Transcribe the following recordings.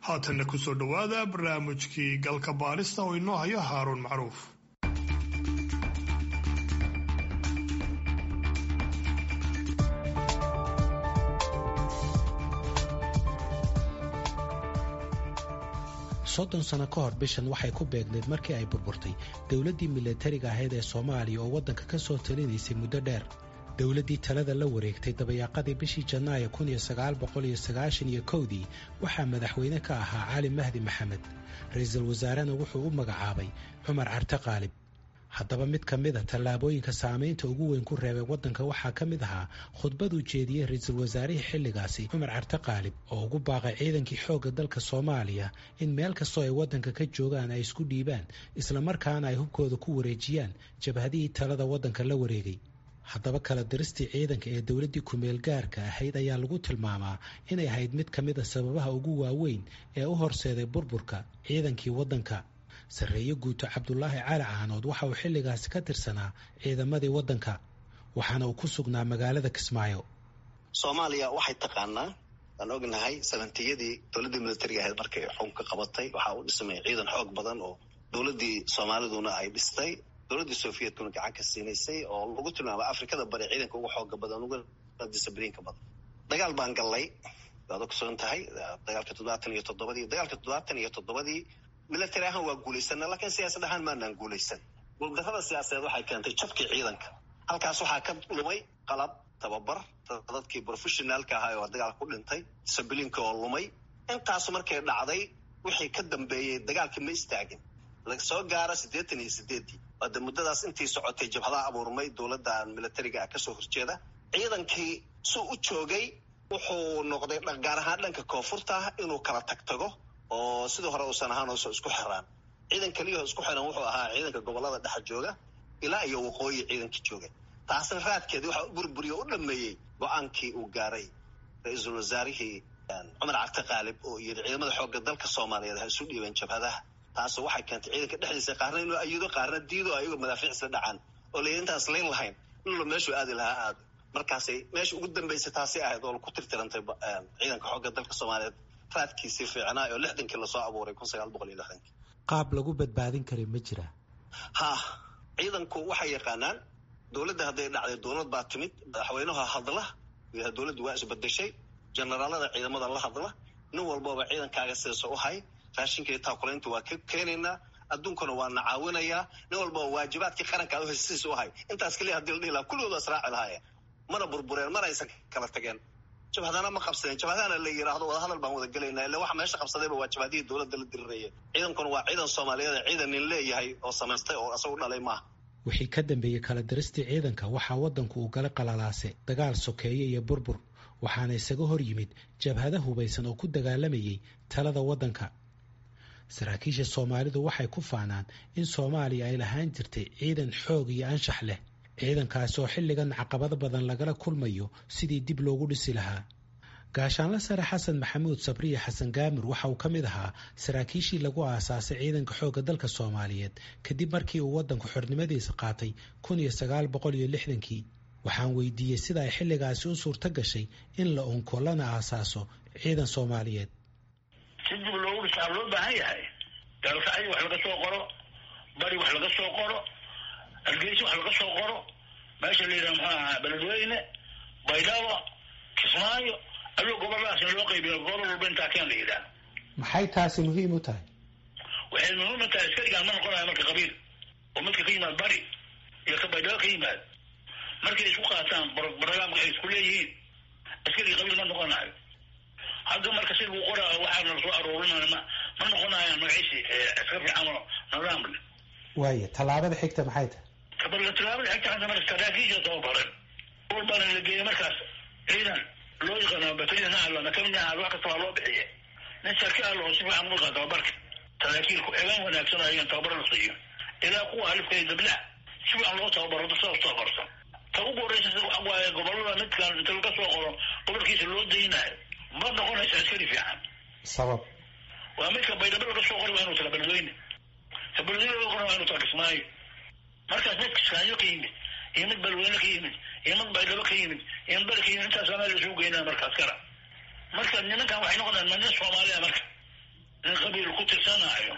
haatanna kusoo dhowaada barnaamijkii galka baarista oo inoo hayo haaruun macruuf soddon sano ka hor bishan waxay ku beegneed markii ay burburtay dowladdii milatariga ahayd ee soomaaliya oo waddanka ka soo talinaysay muddo dheer dowladdii talada la wareegtay dabayaaqadii bishii janaayo iyo kowdii waxaa madaxweyne ka ahaa cali mahdi maxamed ra-iisul wasaarena wuxuu u magacaabay cumar carte qaalib haddaba mid ka mida tallaabooyinka saamaynta ugu weyn ku reebay waddanka waxaa ka mid ahaa khudbaduu jeediyey ra-iisul wasaarihii xilligaasi cumar carte qaalib oo ugu baaqay ciidankii xoogga dalka soomaaliya in meel kastoo ay waddanka ka joogaan ay isku dhiibaan islamarkaana ay hubkooda ku wareejiyaan jabhadihii talada waddanka la wareegay haddaba kala diristii ciidanka ee dowladdii kumeel gaarka ahayd ayaa lagu tilmaamaa inay ahayd mid ka mid a sababaha ugu waaweyn ee u horseeday burburka ciidankii waddanka sarreeye guuto cabdulaahi cali caanood waxa uu xilligaasi ka tirsanaa ciidamadii waddanka waxaana uu ku sugnaa magaalada kismaayo soomaaliya waxay taqaanaa waan ognahay sabantiyadii dowladdii militariga ahayd markay xukunka qabatay waxaa u dhismay ciidan xoog badan oo dowladdii soomaaliduna ay dhistay dowladdii sofiyetkuna gacan ka siinaysay oo lagu tilmaama afrikada bari ciidanka uga xooga badan uga discibliinka badan dagaal baan gallay waad ogsoon tahay dagaalka toddobaatan iyo toddobadii dagaalka toddobaatan iyo toddobadii military ahaan waa guulaysana laakiin siyaasad ahaan maanaan guulaysan guuldarrada siyaasadeed waxay keentay jabkii ciidanka halkaas waxaa ka lumay qalab tababar dadkii professionaalka ahaa oo dagaalka ku dhintay discibliinka oo lumay intaas markay dhacday wixii ka dambeeyey dagaalkii ma istaagin soo gaara siddeetan iyo sideeddii waade muddadaas intii socotay jabhadaha abuurmay dowladda militariga ah kasoo horjeeda ciidankii suu u joogay wuxuu noqday gaar ahaan dhanka koonfurta inuu kala tagtago oo sidii hore uusan ahaan ooso isku xiraan ciidan keliyaho isku xiran wuxuu ahaa ciidanka gobolada dhexa jooga ilaa iyo waqooyi ciidanka jooga taasna raadkeedii waxaa u burburiye o u dhameeyey go-aankii uu gaaray ra-iisul wasaarihii cumar carte qaalib oo yidhi ciidamada xoogga dalka soomaaliyeed ha isu dhiibeen jabhadaha taas waxay keentay ciidanka dhexdiisa qaarna inuu ayido qaarna diido ayagoo madaafiic isla dhacaan oo la intaas layn lahayn inla meeshuu aadi lahaa aado markaasay meesha ugu dambeysay taasi ahayd oo ku tirtirantay ciidanka xoogga dalka soomaaliyeed raadkiisii fiicnaa oo lixdankii lasoo abuuray kun sagaal boqol iyo lixdankii qaab lagu badbaadin karay ma jira ha ciidanku waxay yaqaanaan dowladda hadday dhacday dowlad baa timid madaxweynaha hadla dowladdu waa isbedeshay generaalada ciidamada la hadla nin walbaba ciidankaaga sidaas u hay raashinka iyo taakulaynta waa ka keenaynaa adduunkuna waa na caawinayaa nin walbaba waajibaadkii qaranka ad sidiis u hay intaas keliya hadii la dhihi lahaa kulligooda israaci lahaayeen mana burbureen mana aysan kala tageen jabhadana ma qabsadeen jabhadana la yidhaahdo wadahadal baan wada gelaynaa illa waxa meesha qabsadayba waa jabhadihii dowladda la dirireeyay ciidankuna waa ciidan soomaaliyeed ciidan nin leeyahay oo samaystay oo isagu dhalay maaha wixii ka dambeeyey kala diristii ciidanka waxaa waddanku uu gala qalalaase dagaal sokeeye iyo burbur waxaana isaga hor yimid jabhada hubaysan oo ku dagaalamayay talada waddanka saraakiisha soomaalidu waxay ku faanaan in soomaaliya ay lahaan jirtay ciidan xoog iyo anshax leh ciidankaasi oo xilligan caqabado badan lagala kulmayo sidii dib loogu dhisi lahaa gaashaanla sare xasan maxamuud sabriya xasan gaamur waxa uu ka mid ahaa saraakiishii lagu aasaasay ciidanka xoogga dalka soomaaliyeed kadib markii uu waddanku xornimadiisa qaatay kun iyo sagaal boqol iyo lixdankii waxaan weydiiyey sida ay xilligaasi u suurto gashay in la unko lana aasaaso ciidan soomaaliyeed si dib loogu dhisaa loo baahan yahay daalkacyo wax laga soo qoro bari wax laga soo qoro hargeysa wax laga soo qoro meesha la yidhaha muxuu ahaa beledweyne baydhabo kismaayo ayuu goboladaas in loo qaybiyo gobol walba intaa keen la yidhaha maxay taasi muhiim u tahay waxay muhiim u tahay askarigaan ma noqonayo marka qabiil oo midka ka yimaad bari iyo ka baydhabo ka yimaad markay isku qaataan barnaamka ay isku leeyihiin askariga qabiil ma noqonayo hadda marka si lagu qoraa waxaa nala soo aruurinaya ma ma noqonayaan magaciisi askar fiican oo nidaam leh waaya tallaabada xigta maxay tahay kabala tallaabada xigta hadda marka saraakiisha tababaran walbaana la geeyay markaas ciidan loo yaqaano bataliyan ha allo nakamina ha wax kasta waa loo bixiye nin sarki allo oo si fiican u yaqaan tababarka saraakiilku eegaan wanaagsan ayagan tababaro la siiyo ilaa kuwa alifka iyo dablaha si fiican loo tababaro dad saas tababarsan ta ugu horreysa waxa waaye gobolada midkan inta laga soo qoro gobolkiisa loo daynayo ma noqonaysa askari fiican sabab waa midka baydhabo laga soo qori waa inuu taga beledweyne ka beledweyne laga qori waa inuu taga kismaayo markaas mid kismaayo ka yimid iyo mid beledweyne ka yimid iyo mid baydhabo ka yimid iyo mid beri ka yimid intaas meel isugu geynaa markaas kara marka nimankan waxay noqonayaan ma nin soomaaliya marka tirsanaayo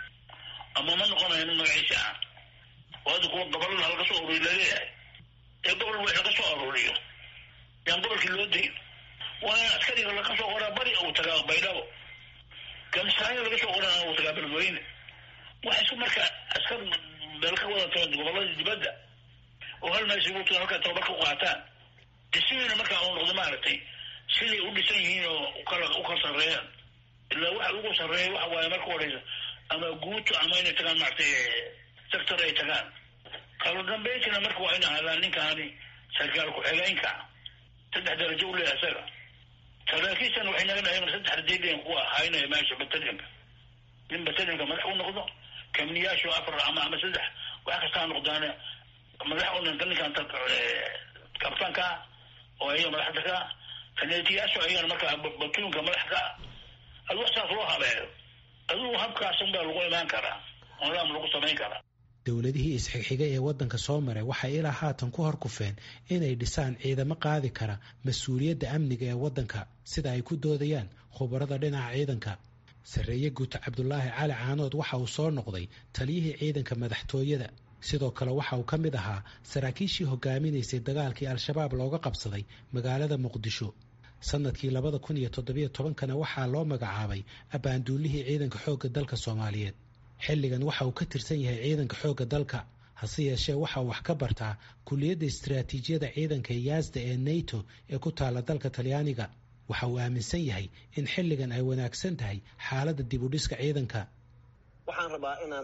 ama ma noqonayo nin magaciisa ah oo hadda kuwa gobolada halaga soo ururiy laleeyahay ee gobol wix laga soo aruuriyo yaan gobolkii loo dayn waa in askariga laga soo qoraa bari uu tagaa baydhabo gamsaayo laga soo qorana uu tagaa beledweyne waxa isku marka askar meel ka wada tagan gobolada dibadda oo hal meel isugu tagan halkaa tababar ka qaataan dhismihiina markaa uu noqdo maaragtay siday u dhisan yihiin oo ukala u kala sarreeyaan ilaa waxa ugu sarreeya waxa waaye marka horeysa ama guuto ama inay tagaan maaragtay sector ay tagaan kala dambeyntina marka waa in ahaadaan ninkaani sarkaal ku-xigeenka saddex darajo u leeyahay isaga saraakiishan waxay naga dhahay saddex rajaydeen kuwa haynaya meesha batalyanka nin batalyanka madax u noqdo kamniyaashu afar ama ama saddex wax kastaa noqdaane madax u ninka ninkan kabtaanka oo ayaga madaxda ka kaneetiyaashu ayagana markaa batuunka madax ka adu wax saas loo habeeyo adigu habkaasun baa lagu imaan karaa nidaam lagu samayn karaa dowladihii isxigxiga ee waddanka soo maray waxay ilaa haatan ku horkufeen inay dhisaan ciidamo qaadi kara mas-uuliyadda amniga ee waddanka sida ay ku doodayaan khubarada dhinaca ciidanka sarreeye guuto cabdulaahi cali caanood waxa uu soo noqday taliyihii ciidanka madaxtooyada sidoo kale waxa uu ka mid ahaa saraakiishii hogaaminaysay dagaalkii al-shabaab looga qabsaday magaalada muqdisho sanadkii labada kun iyo toddobiyo tobankana waxaa loo magacaabay abbaanduulihii ciidanka xoogga dalka soomaaliyeed xilligan waxa uu ka tirsan yahay ciidanka xoogga dalka hase yeeshee waxa uu wax ka bartaa kuliyadda istaraatiijiyada ciidanka yaasda ee nato ee ku taala dalka talyaaniga waxa uu aaminsan yahay in xilligan ay wanaagsan tahay xaaladda dibudhiska ciidanka waxaan rabaa inaan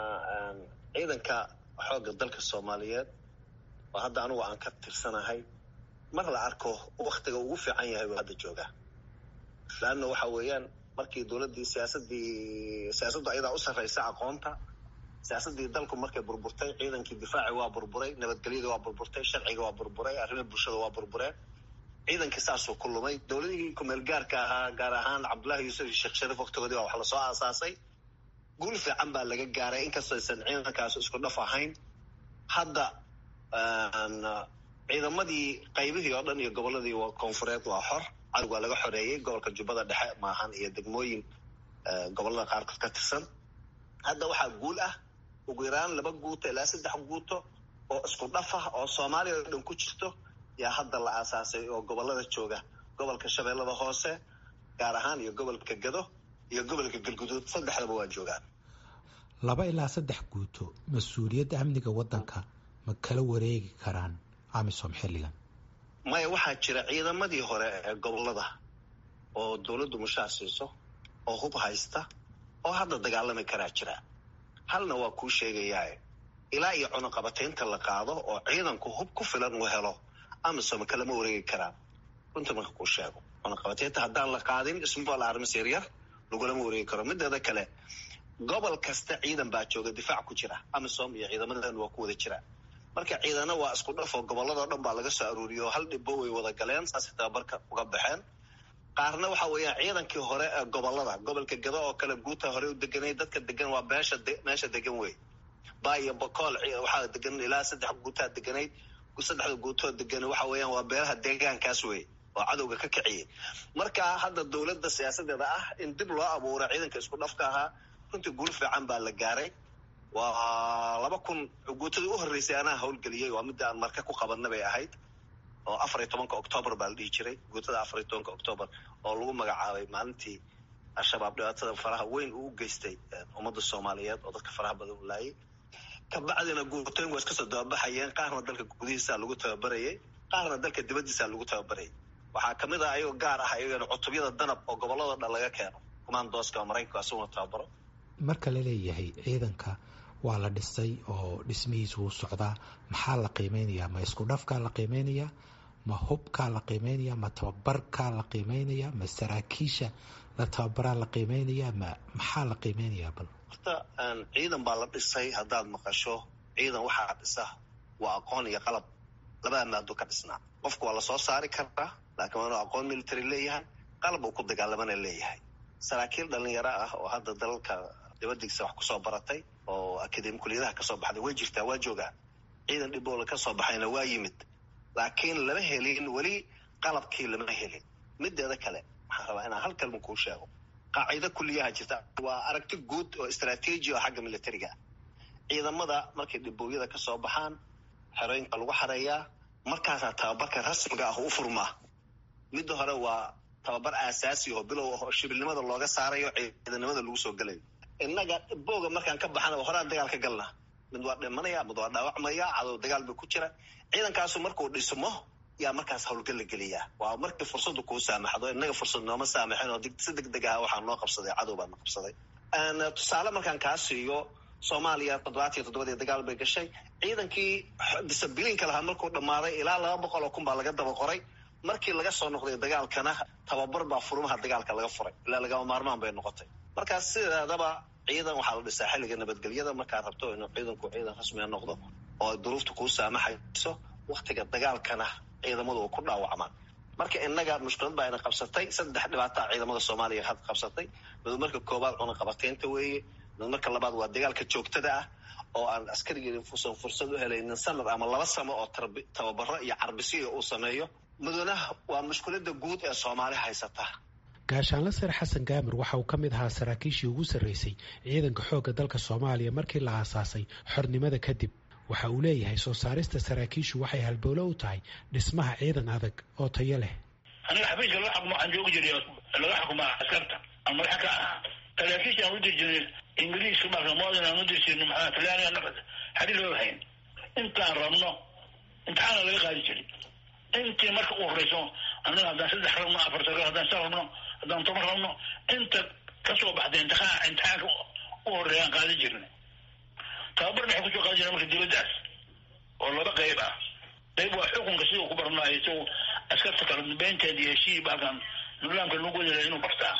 ciidanka xoogga dalka soomaaliyeed oo hadda anugu aan ka tirsanahay mar la arko waktiga ugu fiican yahay buu hadda joogaa laanna waxa weeyaan markii dowladdii siyaasadii siyaasaddu ayadaa u sarraysa aqoonta siyaasaddii dalku markay burburtay ciidankii difaaci waa burburay nabadgelyada waa burburtay sharciga waa burburay arrimaha bulshada waa burbureen ciidankii saasuu ku lumay dowladihii kumeel gaarka ahaa gaar ahaan cabdullahi yuusuf iyo sheekh shariif waktigoodii baa wax lasoo aasaasay guul fiican baa laga gaaray inkastoo aysan ciidankaas isku dhaf ahayn hadda ciidamadii qaybihii oo dhan iyo gobolladii koonfureed waa xor cadowg waa laga xoreeyey gobolka jubbada dhexe maahan iyo degmooyin gobollada qaarkood ka tirsan hadda waxaa guul ah ugu yaraan laba guuto ilaa saddex guuto oo isku dhaf ah oo soomaaliya oo dhan ku jirto yaa hadda la aasaasay oo gobollada jooga gobolka shabeellada hoose gaar ahaan iyo gobolka gado iyo gobolka galguduud saddexdaba waa joogaan laba ilaa saddex guuto mas-uuliyadda amniga waddanka ma kala wareegi karaan amisom xilligan maya waxaa jira ciidamadii hore ee gobollada oo dowladdu mushaar siiso oo hub haysta oo hadda dagaalami karaa jira halna waa kuu sheegayaa ilaa iyo cunuqabataynta la qaado oo ciidanku hub ku filan uu helo amisom kalama wareegi karaan runta marka kuu sheego cunuqabataynta haddaan la qaadin ismaal armis yaryar lagulama wareegi karo mideeda kale gobol kasta ciidan baa jooga difaac ku jira amisom iyo ciidamadan waa ku wada jira marka ciidana waa isku dhaf oo gobolladao dhan baa laga soo aruuriyo hal dhibbo way wada galeen saasay tababarka uga baxeen qaarna waxa weeyaan ciidankii hore ee gobollada gobolka gado oo kale guuta hore u deganay dadka degan waa meesha meesha degan wey baa iyo bakool waxaa degan ilaa saddex guutaa deganayd saddexda guutoo degan waxa weeyaan waa beelaha deegaankaas wey oo cadowga ka kiciyay marka hadda dowladda siyaasadeeda ah in dib loo abuuro ciidanka isku dhafka ahaa runtii guul fiican baa la gaaray waa laba kun guutadii u horreysay anaa howlgeliyey waa midda aan marka ku qabanna bay ahayd oo afar iyo tobanka octoobar baa la dhihi jiray guutada afar iyo tobanka octoobar oo lagu magacaabay maalintii al-shabaab dhibaatada faraha weyn uu u geystay ummadda soomaaliyeed oo dadka faraha badan u laayay kabacdina guutooyin waa iska soo dababaxayeen qaarna dalka gudihiisaa lagu tababarayay qaarna dalka dibaddiisaa lagu tababarayay waxaa kamid ah ayagoo gaar ah ayagana cutubyada danab oo gobolladao dhan laga keeno kumaandooska oo maraykanku asaguna tababaro marka la leeyahay ciidanka waa la dhisay oo dhismihiisu wuu socdaa maxaa la qiimeynayaa ma isku dhafkaa la qiimeynayaa ma hubkaa la qiimeynayaa ma tababarkaa la qiimeynayaa ma saraakiisha la tababaraa la qiimeynayaa ma maxaa la qiimeynayaa bal horta ciidan baa la dhisay haddaad maqasho ciidan waxaa dhisa waa aqoon iyo qalab labada maado ka dhisnaa qofku waa lasoo saari karaa laakiin waa inuu aqoon military leeyahay qalab uu ku dagaalamana leeyahay saraakiil dhalinyaro ah oo hadda dalalka dibadiisa wax kusoo baratay oo akademi kuliyadaha kasoo baxday way jirtaa waa joogaa ciidan dhiboola kasoo baxayna waa yimid laakiin lama helin weli qalabkii lama helin mideeda kale waxaan rabaa inaan hal kalma kuu sheego qaacido kuliyaha jirta waa aragti guud oo istraatiiji oo xagga militariga ah ciidamada markay dhibooyada ka soo baxaan xerooyinka lagu xareeyaa markaasaa tababarka rasmiga ah u furmaa midda hore waa tababar aasaasi oo bilow ah oo shibilnimada looga saarayo ciidanimada lagu soo gelayo innaga booga markaan ka baxana horaan dagaal ka galna mid waa dhimanaya mid waa dhaawacmaya cadow dagaal ba ku jira ciidankaasu markuu dhismo yaa markaas howlgal la geliyaa waa markii fursadu kuu saamaxdo innaga fursad nooma saamaxin oo si deg deg aha waxaa noo qabsaday cadow baa na qabsaday tusaale markaan kaa siiyo soomaaliya toddobaatiyo toddobadii dagaal bay gashay ciidankii disabiliinka lahaa markuu dhammaaday ilaa laba boqol oo kun baa laga daba qoray markii laga soo noqday dagaalkana tababar baa furmaha dagaalka laga furay ilaa lagama maarmaan bay noqotay markaas sideedaba ciidan waxaa la dhisaa xilliga nabadgelyada markaad rabto inuu ciidanku ciidan rasmiga noqdo oo duruufta kuu saamaxayso waktiga dagaalkana ciidamadu u ku dhaawacmaan marka innaga mushkilad baa ina qabsatay saddex dhibaataa ciidamada soomaaliya had qabsatay mid marka koowaad cunaqabateynta weeye mid marka labaad waa dagaalka joogtada ah oo aan askarigii usan fursad u helaynin sanad ama laba samo oo tababaro iyo carbisiya uu sameeyo mudana waa mushkilada guud ee soomaali haysata gaashaanle sare xasan gaamir waxa uu ka mid ahaa saraakiishii ugu sarreysay ciidanka xoogga dalka soomaaliya markii la aasaasay xornimada kadib waxa uu leeyahay soo saarista saraakiishu waxay halbowlo u tahay dhismaha ciidan adag oo tayo leh aniga xafiiska laga xukumo waxaan joogi jiray laga xukumaa askarta aan madaxa ka ahaa saraakiisha aan u diri jirnay ingiriiska marka modin aan u diri jirnay maxaa talyaaniga nafas xadhi loo hayn intaan rabno imtixaana laga qaadi jiray intii marka u horeyso annaga haddaan saddex rabno afar sagaal haddaan sa rabno haddaan toban rabno inta kasoo baxday imtixaan imtixaanka u horeeyaan qaadi jirnay tababarna waxay kusoo qaadi jirnay marka dibaddaas oo laba qayb ah qayb waa xukunka siduu ku barnaayo isagu askarta kala dambeynteeda iyo heshii baalkan nidaamka lagu wadala inuu bartaa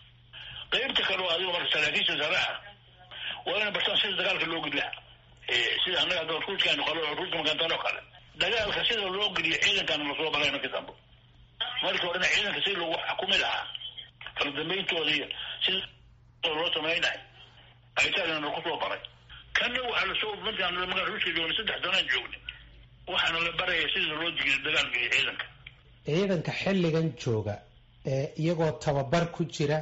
qaybta kale oo adigo marka saraakiisha sare ah waa inay bartaan sida dagaalka loo gudlaa sida annaga hadda ruushkan kale ruushka makantaan oo kale dagaalka sida loo geliyo ciidankana lasoo baray markii dambe markii horena ciidanka si lagu xukumi lahaa kala dambeyntooda iyo sida loo samaynayo aytaagana lakusoo baray kana waxaa lasoo markaan magaa ruushka joogna saddex sanaan joognay waxaana la baraya sida loo jigiyo dagaalka iyo ciidanka ciidanka xilligan jooga ee iyagoo tababar ku jira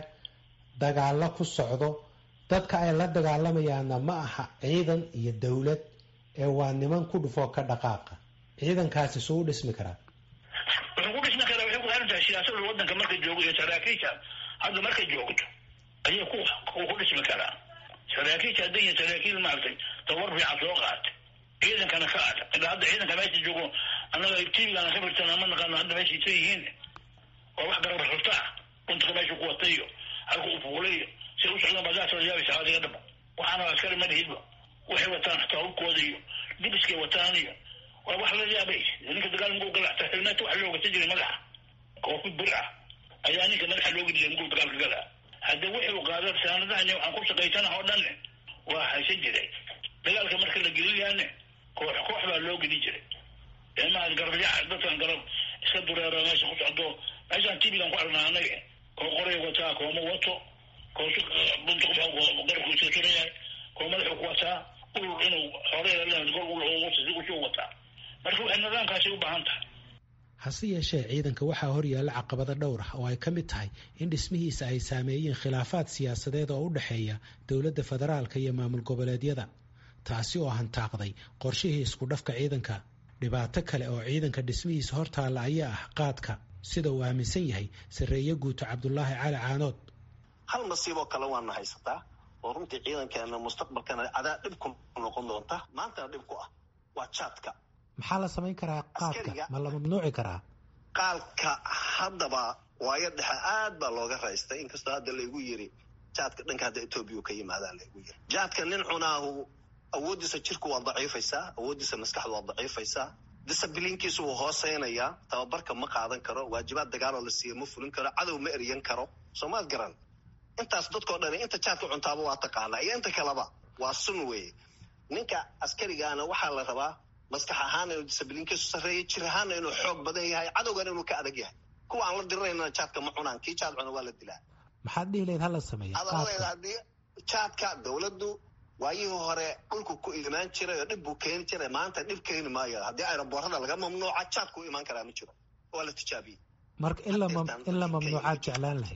dagaalo ku socdo dadka ay la dagaalamayaana ma aha ciidan iyo dowlad ee waa niman ku dhufoo ka dhaqaaqa ciidankaasi suu u dhismi karaa wuxuu ku dhismi karaa waxay ku xiran tahay siyaasada waddanka marka joogo iyo saraakiisha hadda markay joogto ayay ku ku dhismi karaa saraakiisha hadday yihiin saraakiil maaragtay tabar fiican soo qaatay ciidankana ka ad ilaa hadda ciidanka meesha joogo annaga tvgana ka firtana ma naqaano hadda meesha isa yihiin waa wax garab xurtaa runtuka meesha ku watay iyo halka u fuulay iyo si u socdaan badaasoo yaabaysa adiga dhaba waxaana askari ma lihidba waxay wataan xataa hubkooda iyo dibiskay wataan iyo waa wax la yaabay ninka dagaal muguu gala xataa xibnaata waxa loo gata jiray madaxa koofi bir ah ayaa ninka madaxa loo geli jiray muguu dagaalka galaa hadda wixii uu qaada saanadahan waxaan ku shaqaysana oo dhan waa haysan jiray dagaalka marka la gelinayaane koox koox baa loo geli jiray eemaha garabyaca dadkan garab iska dureero meesha ku socdo meeshaan tibigan ku arnaa anaga koo qoray wataa kooma wato koosu buntuq garabku iska turan yahay koo madaxu ku wataa urur inuu xoreer gor usuu wataa marka waxay nidaamkaasi u baahan tahay hase yeeshee ciidanka waxaa hor yaalla caqabado dhowr ah oo ay ka mid tahay in dhismihiisa ay saameeyeen khilaafaad siyaasadeed oo u dhexeeya dowladda federaalka iyo maamul goboleedyada taasi oo hantaaqday qorshihii isku dhafka ciidanka dhibaato kale oo ciidanka dhismihiisa hortaalla ayaa ah qaadka sida uu aaminsan yahay sarreeye guuto cabdulaahi cali caanood hal nasiiboo kale waana haysataa oo runtii ciidankeena mustaqbalkana adaa dhib ku noqon doonta maantana dhib ku ah waa jaadka maxaa la samayn karaa qaadka ma la mamnuuci karaa qaalka haddaba waayo dhexe aad baa looga raystay inkastoo hadda laygu yiri jaadka dhanka hadda etoobiya ka yimaadaa laygu yiri jaadka nin cunaahu awooddiisa jirku waa daciifaysaa awooddiisa maskaxdu waa daciifaysaa disabiliinkiisu wuu hooseynayaa tababarka ma qaadan karo waajibaad dagaaloo la siiya ma fulin karo cadow ma eryan karo soomaad garan intaas dadkao dhani inta jaadka cuntaaba waa taqaanaa iyo inta kaleba waa sun weeye ninka askarigaana waxaa la rabaa maskax ahaana inuu disabiliinkiisu sarreeya jir ahaana inuu xoog badan yahay cadowgana inuu ka adag yahay kuwa aan la diriraynana jaadka ma cunaan kii jaad cuna waa la dilaa maxaad dhihi lahayd hala sameeya adaladeeda haddii jaadka dowladdu waayihii hore dhulku ku imaan jiray oo dhib buu keeni jiray maanta dhib keeni maayo haddii aeroboorada laga mamnuuca jaadku imaan karaa ma jiro waa la tijaabiyey marka in la mamnuucaad jeclaan lahayd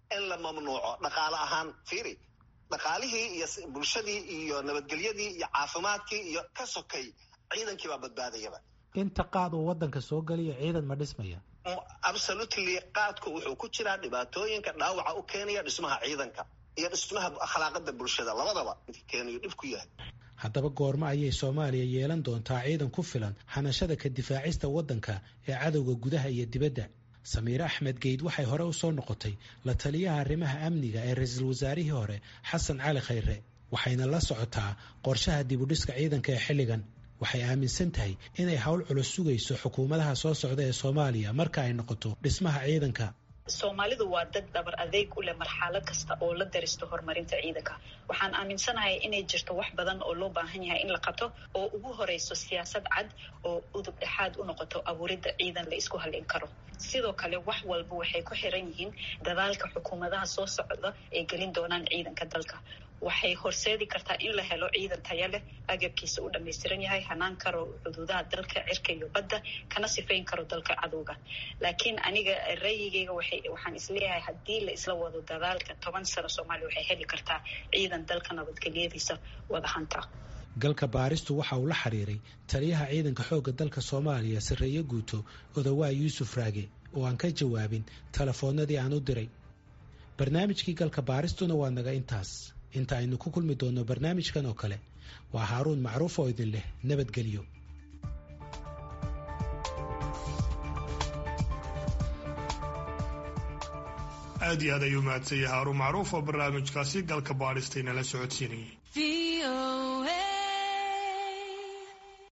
in la mamnuuco dhaqaale ahaan fiiri dhaqaalihii iyo bulshadii iyo nabadgelyadii iyo caafimaadkii iyo ka sokay ciidankii baa badbaadayaba inta qaad uu waddanka soo geliyo ciidan ma dhismaya absolutely qaadku wuxuu ku jiraa dhibaatooyinka dhaawaca u keenaya dhismaha ciidanka iyo dhismaha akhlaaqada bulshada labadaba keenayo dhib ku yahay haddaba goormo ayay soomaaliya yeelan doontaa ciidan ku filan hanashada ka difaacista waddanka ee cadowga gudaha iyo dibadda samiire axmed geyd waxay hore u soo noqotay la taliyaha arrimaha amniga ee ra-iisul wasaarihii hore xasan cali khayre waxayna la socotaa qorshaha dibudhiska ciidanka ee xilligan waxay aaminsan tahay inay howl culus sugayso xukuumadaha soo socda ee soomaaliya marka ay noqoto dhismaha ciidanka soomaalidu waa dad dhabar adeeg u leh marxalad kasta oo la daristo horumarinta ciidanka waxaan aaminsanahay inay jirto wax badan oo loo baahan yahay in la qabto oo ugu horeyso siyaasad cad oo udub dhexaad u noqoto abuuridda ciidan la isku halin karo sidoo kale wax walba waxay ku xiran yihiin dadaalka xukuumadaha soo socda ee gelin doonaan ciidanka dalka waxay horseedi kartaa in la helo ciidan taya leh agabkiisa u dhammaystiran yahay hanaan karo xuduudaha dalka cirka iyo badda kana sifayn karo dalka cadowga laakiin aniga ra'yigeyga waxaan isleeyahay haddii la isla wado dadaalka toban sano soomaaliya waxay heli kartaa ciidan dalka nabadgelyadiisa wada hanta galka baaristu waxa uu la xiriiray taliyaha ciidanka xoogga dalka soomaaliya sarreeye guuto odawaa yuusuf raage oo aan ka jawaabin telefoonnadii aan u diray barnaamijkii galka baaristuna waa naga intaas inta aynu ku kulmi doonno barnaamijkan oo kale waa haaruun macruuf oo idin leh nabadgelyo aad iyo aad ayuu mahadsan yahay haaruun macruuf oo barnaamijkaasi galka baadhistaynala socodsiinayay